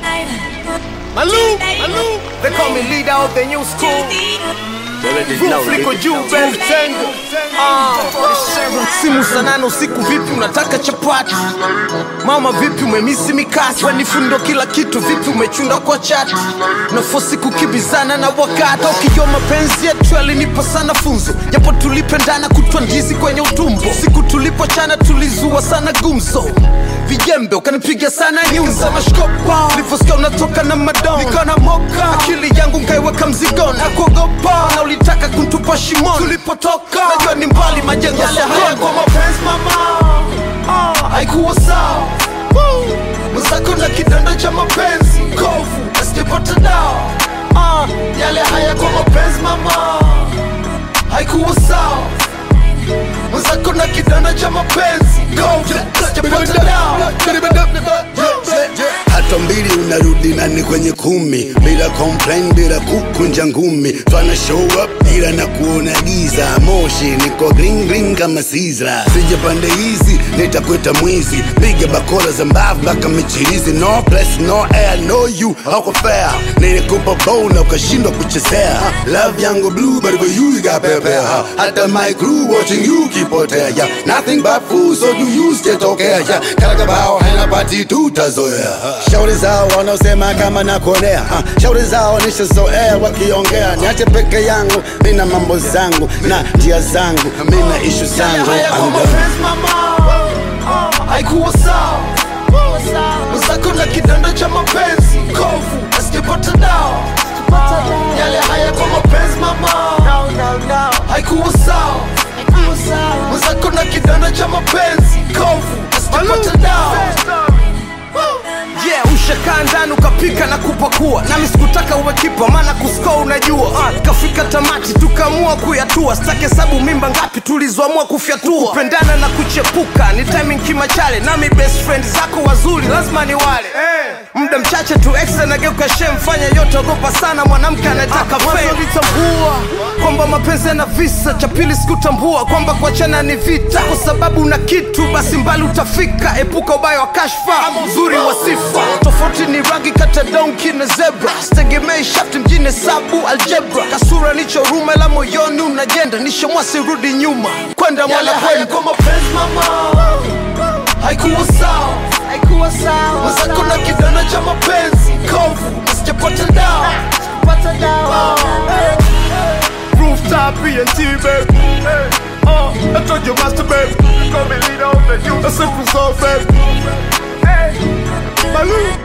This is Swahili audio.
Malou, Malou. They call me leader of the new school. Roof liko juu baby tengo. Ah, simu saa nane usiku vipi unataka chapati mama vipi umemisi mikasi wanifundo kila kitu vipi umechunda kwa chati nafosi kukibizana na wakati ukijua mapenzi yetu yalinipa sana funzo japo tulipendana kutwa ndizi kwenye utumbo siku tulipochana tulizua sana gumzo vijembe ukanipiga sana nyuza mashkopa nilivyosikia unatoka na madon nikana moka akili yangu nkaiweka mzigoni na kuogopa na ulitaka kuntupa shimoni tulipotoka najua ni mbali majengo yale haya kwa mapenzi mama ah, haikuwa sawa Woo! mwenzako na kidonda cha mapenzi kovu asijapata dawa ah, yale haya kwa mapenzi mama haikuwa sawa mwenzako na kidonda cha mapenzi kovu asijapata dawa hata mbili unarudi nani kwenye kumi bila complain bila kukunja ngumi twana show up ila na kuona giza moshi niko green green kama sizra sija pande hizi nitakweta mwizi piga bakora za mbavu mpaka michirizi no place no air no you hauko fair nilikupa bow na ukashindwa kuchezea love yangu blue but for you you got pepper hata my crew watching you kipotea yeah. nothing but fool so do you sitokea yeah. kalakabao haina pati tutazoea shauri zao wanaosema kama nakonea ha. shauri zao nishazoea wakiongea niache peke yangu mina mambo zangu na njia zangu mina ishu zangu haya kwa I'm done. mapenzi mama Ah, haikuwa sawa mwenzako na kidonda cha mapenzi kovu asijapata dawa yale haya kwa mapenzi mama haikuwa sawa mwenzako na kidonda cha mapenzi kovu asijapata dawa yeah ushakaa ndani ukapika na kupakua nami sikutaka uwe kipa maana kuskoa unajua uh, kafika tamati tukaamua kuyatua sitake hesabu mimba ngapi tulizoamua kufyatua kupendana na kuchepuka ni timing kimachale nami best friend zako wazuri lazima ni wale muda mchache tu ex anageuka shem fanya yote ogopa sana mwanamke anataka litambua kwamba mapenzi yana visa cha pili sikutambua kwamba kuachana ni vita kwa sababu una kitu basi mbali utafika epuka ubaya wa kashfa ama uzuri wa sifa tofauti ni rangi kata donki na zebra sitegemei shafti mjini sabu aljebra kasura nicho rume la moyoni unajenda nishomwasi rudi nyuma kwenda mwana kwenda kwa mapenzi mama haikuwa sawa haikuwa sawa mwenzako na kidana cha mapenzi kovu asijapata dawa pata dawa Rooftop BNT, baby. Hey, uh, I told you, master, baby. Call me leader of the youth. A simple soul, baby. Hey, Malou.